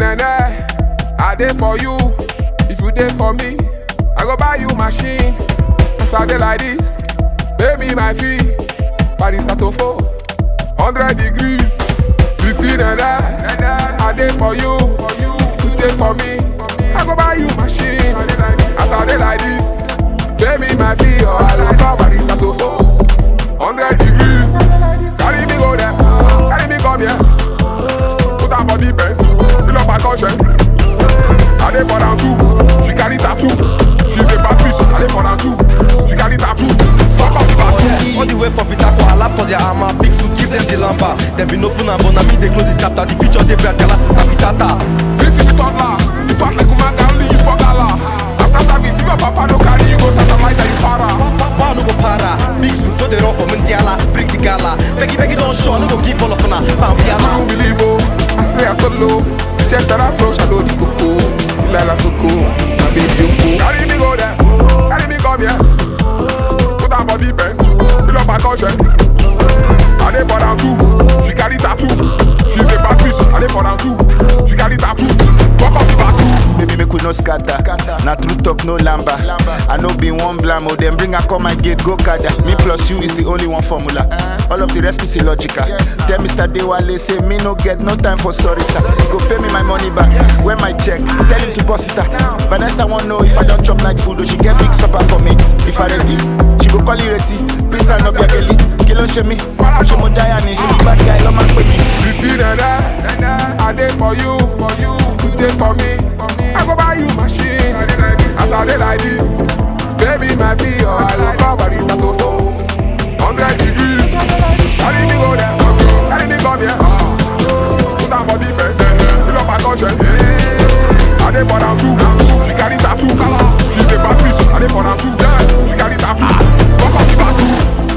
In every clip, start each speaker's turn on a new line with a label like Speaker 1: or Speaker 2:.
Speaker 1: nene, I dey for you. If you dey for me, I go buy you machine. As I dey like this, pay me my fee. Paris Atofo, hundred degrees. Sisi nene, I dey for you. If you dey for me, I go buy you machine. As I dey like this, pay me my fee or I go call Paris Atofo. Hundred degrees. Carry me go there, carry me come here. Put her body bend, fill up her conscience. I dey for round two, she carry tattoo. She's a bad bitch, I dey for round two, she carry tattoo. Fuck up the bathroom.
Speaker 2: All the way for Peter for lap for their armor Big suit give them the lamba Them been open and but na me they close the chapter The future they bright gala sister pitata
Speaker 1: Since you be toddler, you fat like woman can only you for gala. After service, if your papa no carry you go satellite and you para.
Speaker 2: Power no go para Big suit no they run for Mundiala Bring the gala Peggy Peggy don't show no go give all of una Bam
Speaker 1: I
Speaker 2: yala
Speaker 1: don't believe oh, I spray a solo. Check that approach, I know the coco. Lila Soko, my baby Yoko. Carry me go there, carry me come here. Put her body bend, fill up her conscience. I dey for round two, she carry tattoo. She's a bad bitch, I dey for round two, she carry tattoo. Walk up the bathroom.
Speaker 3: Baby, make we no scatter. Na true talk, no lamba. I know be one blamo. Then bring her come my gate, go kada. Me plus you is the only one formula. All of the rest is illogical. Tell Mr. Dewale, say me no get no time for sorry, sir. Go pay me my money back. When my check, tell him to boss it out. Vanessa won't know if I don't chop night food, or she get big supper for me. If I ready, she go call you ready. Please I no be a girlie. Kilo she me. She mo giant, she be bad guy, love my baby.
Speaker 1: Sisi nene, I dey for you, for you. You dey for me, I go buy you machine. As I dey like this, baby my fee or I go call Paris Atofo. Hundred degrees, carry me go there, carry me come here. Put her body bend, fill up her conscience. I dey for round two, she carry tattoo. She's a bad bitch, I dey for round two, she carry tattoo. Fuck up the bathroom,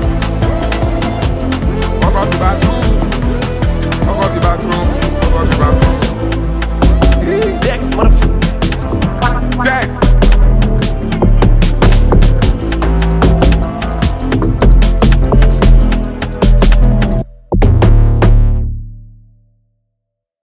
Speaker 1: fuck up the bathroom. Fuck up the bathroom. Fuck up the bathroom.
Speaker 2: Dex motherfucker
Speaker 1: Dex.